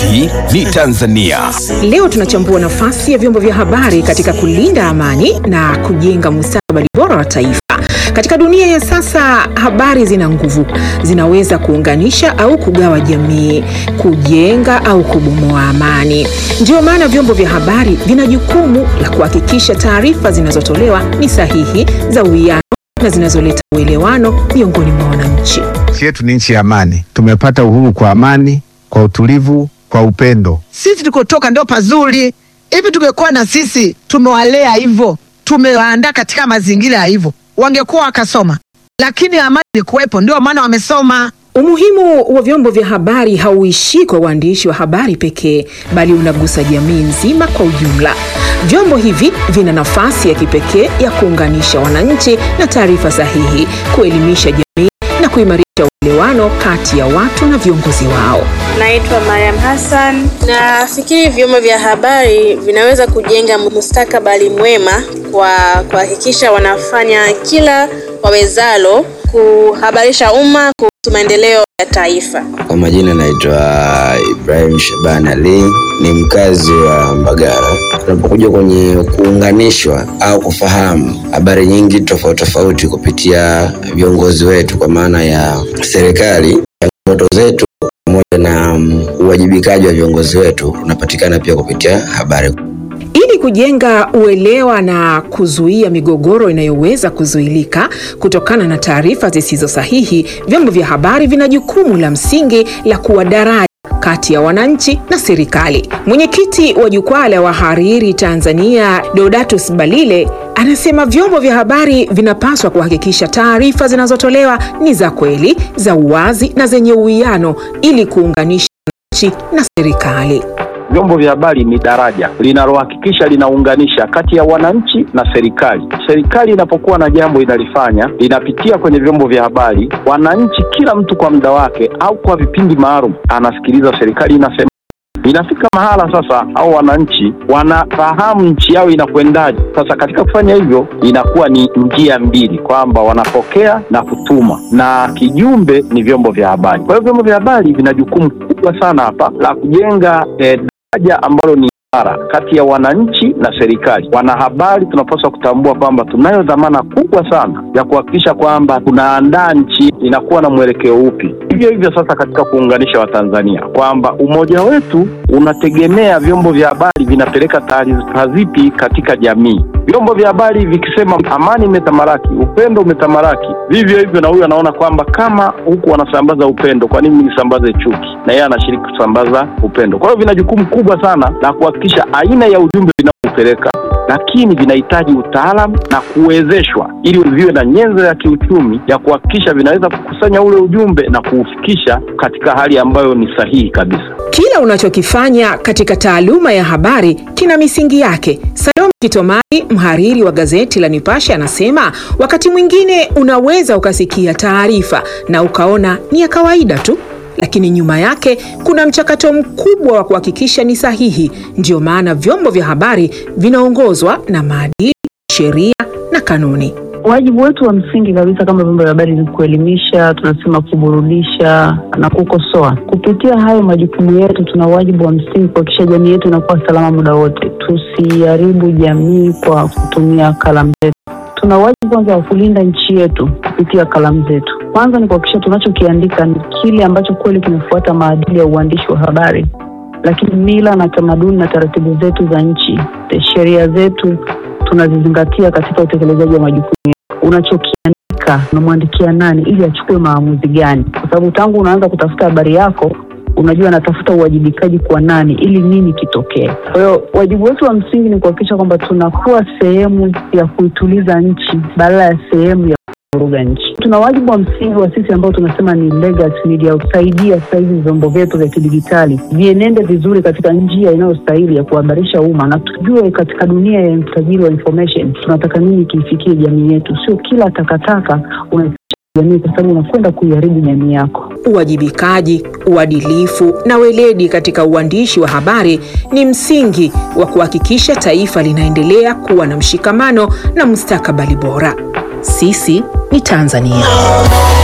Sisi ni Tanzania. Leo tunachambua nafasi ya vyombo vya habari katika kulinda amani na kujenga mustakabali bora wa taifa. Katika dunia ya sasa, habari zina nguvu, zinaweza kuunganisha au kugawa jamii, kujenga au kubomoa amani. Ndiyo maana vyombo vya habari vina jukumu la kuhakikisha taarifa zinazotolewa ni sahihi, za uwiano na zinazoleta uelewano miongoni mwa wananchi. Nchi yetu ni nchi ya amani. Tumepata uhuru kwa amani, kwa utulivu, kwa upendo. Sisi tulikotoka ndio pazuri. Hivi tungekuwa na sisi tumewalea hivyo, tumewaandaa katika mazingira ya hivyo, wangekuwa wakasoma, lakini amani ilikuwepo, ndio maana wamesoma. Umuhimu wa vyombo vya habari hauishii kwa waandishi wa habari pekee, bali unagusa jamii nzima kwa ujumla. Vyombo hivi vina nafasi ya kipekee ya kuunganisha wananchi na taarifa sahihi, kuelimisha jamii na kuimarisha uelewano kati ya watu na viongozi wao. Naitwa Mariam Hassan. Nafikiri vyombo vya habari vinaweza kujenga mustakabali mwema kwa kuhakikisha wanafanya kila wawezalo kuhabarisha umma kuhusu maendeleo ya taifa. Kwa majina naitwa Ibrahim Shaban Ali, ni mkazi wa Mbagala. Tunapokuja kwenye kuunganishwa au kufahamu habari nyingi tofauti tofauti kupitia viongozi wetu, kwa maana ya serikali, changamoto zetu pamoja na um, uwajibikaji wa viongozi wetu unapatikana pia kupitia habari. Ili kujenga uelewa na kuzuia migogoro inayoweza kuzuilika kutokana na taarifa zisizo sahihi, vyombo vya habari vina jukumu la msingi la kuwa daraja kati ya wananchi na serikali. Mwenyekiti wa Jukwaa la Wahariri Tanzania, Deodatus Balile, anasema vyombo vya habari vinapaswa kuhakikisha taarifa zinazotolewa ni za kweli, za uwazi na zenye uwiano ili kuunganisha wananchi na serikali. Vyombo vya habari ni daraja linalohakikisha linaunganisha kati ya wananchi na serikali. Serikali inapokuwa na jambo inalifanya, linapitia kwenye vyombo vya habari. Wananchi, kila mtu kwa muda wake au kwa vipindi maalum, anasikiliza serikali inasema. Inafika mahala sasa, au wananchi wanafahamu nchi yao inakwendaje. Sasa katika kufanya hivyo, inakuwa ni njia mbili, kwamba wanapokea na kutuma, na kijumbe ni vyombo vya habari. Kwa hiyo vyombo vya habari vina jukumu kubwa sana hapa la kujenga eh, daraja ambalo ni imara kati ya wananchi na serikali. Wanahabari tunapaswa kutambua kwamba tunayo dhamana kubwa sana ya kuhakikisha kwamba tunaandaa nchi inakuwa na mwelekeo upi. Hivyo hivyo sasa katika kuunganisha Watanzania kwamba umoja wetu unategemea vyombo vya habari vinapeleka taarifa zipi katika jamii. Vyombo vya habari vikisema amani imetamalaki, upendo umetamalaki, vivyo hivyo na huyu anaona kwamba kama huku wanasambaza upendo, kwa nini nisambaze chuki? Na yeye anashiriki kusambaza upendo. Kwa hiyo vina jukumu kubwa sana la kuhakikisha aina ya ujumbe vinaopeleka, lakini vinahitaji utaalamu na kuwezeshwa ili viwe na nyenzo ya kiuchumi ya kuhakikisha vinaweza kukusanya ule ujumbe na kuufikisha katika hali ambayo ni sahihi kabisa. Kila unachokifanya katika taaluma ya habari kina misingi yake. Salome Kitomari, mhariri wa gazeti la Nipashe, anasema wakati mwingine unaweza ukasikia taarifa na ukaona ni ya kawaida tu, lakini nyuma yake kuna mchakato mkubwa wa kuhakikisha ni sahihi. Ndiyo maana vyombo vya habari vinaongozwa na maadili, sheria na kanuni. Wajibu wetu wa msingi kabisa kama vyombo vya habari ni kuelimisha, tunasema kuburudisha na kukosoa. Kupitia hayo majukumu yetu, tuna wajibu wa msingi kuhakikisha jamii yetu inakuwa salama muda wote. Tusiharibu jamii kwa kutumia kalamu zetu. Tuna wajibu kwanza wa kulinda nchi yetu kupitia kalamu zetu. Kwanza ni kuhakikisha tunachokiandika ni kile ambacho kweli kimefuata maadili ya uandishi wa habari, lakini mila na tamaduni na taratibu zetu za nchi, sheria zetu tunazizingatia katika utekelezaji wa majukumu yetu. Unachokiandika unamwandikia nani ili achukue maamuzi gani? Kwa sababu tangu unaanza kutafuta habari yako unajua anatafuta uwajibikaji kwa nani ili nini kitokee. Kwa hiyo wajibu wetu wa msingi ni kuhakikisha kwamba tunakuwa sehemu ya kuituliza nchi badala ya sehemu ya kuvuruga nchi. Tuna wajibu wa msingi wa sisi ambao tunasema ni legacy media, kusaidia sasa hivi vyombo vyetu vya kidijitali vienende vizuri katika njia inayostahili ya kuhabarisha umma, na tujue katika dunia ya utajiri wa information tunataka nini kiifikie jamii yetu, sio kila takataka una jamii kwa sababu unakwenda kuiharibu jamii yako. Uwajibikaji, uadilifu na weledi katika uandishi wa habari ni msingi wa kuhakikisha taifa linaendelea kuwa na mshikamano na mustakabali bora. Sisi ni Tanzania.